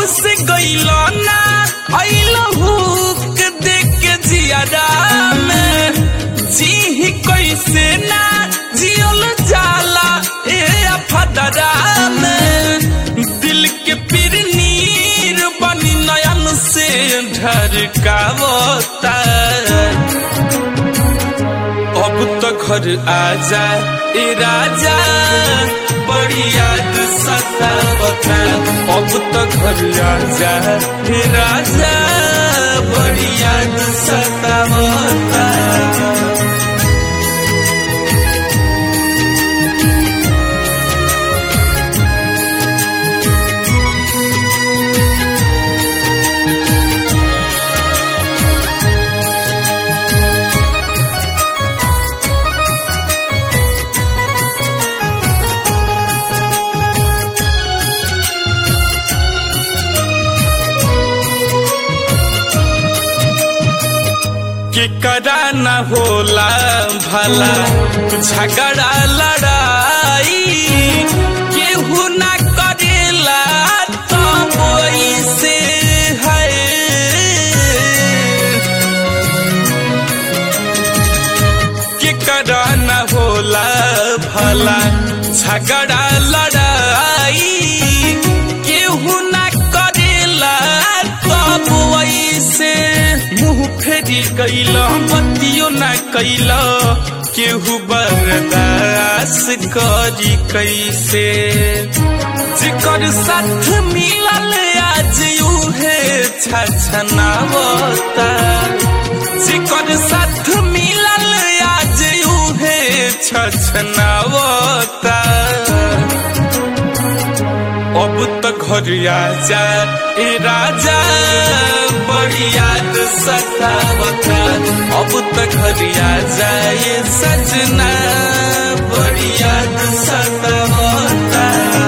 से गईलो ना अइलो हुक देख के जियादा में जी ही कैसे ना जियल जाला ए अफदरा में दिल के पीर नीर बनी नयन से ढरकावता अब तो घर आजा ए राजा बड़ी याद सतावता अब तो घर आजा ए राजा बड़ी याद सतावता के करा न होला भला झगड़ा लड़ाई केहू न करेला तब से है के करा न होला भला झगड़ा लड़ाई केहू न करेला तब से मुंह फेरी कैल बतियो न कैल केहू बर्दास करी कैसे जेकर साथ मिलल आज उहे छछनावता जेकर साथ मिलल आज उहे छछनावता अब तो घर आजा ए राजा बड़ी याद सतावता अब तो घर आजा ये सजना बड़ी याद सतावता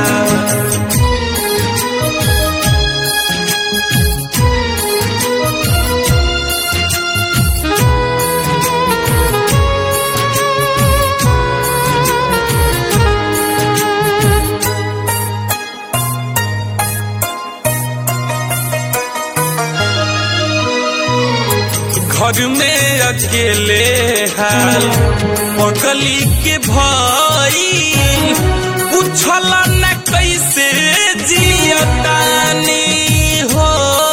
घर में अकेले हाल पगली के भाई पूछल न कैसे जियतानी हो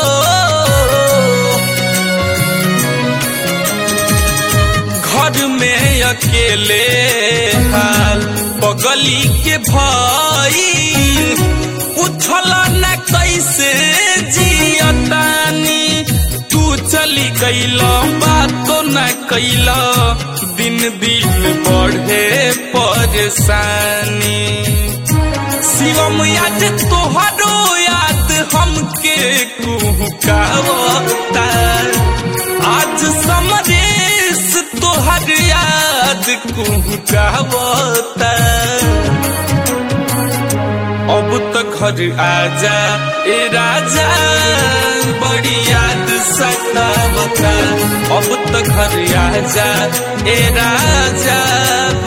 घर में अकेले हाल पगली के भाई पूछल न कैसे जियतानी तू चली गईल बातो न कैल दिन दिन बढ़े परेशानी शिवम याद तोहरो याद हमके कुहकावता आज समरेश तोहर याद कुहकावता अब तो घर आजा ए राजा बड़ी याद सतावता अब तो घर आजा ए राजा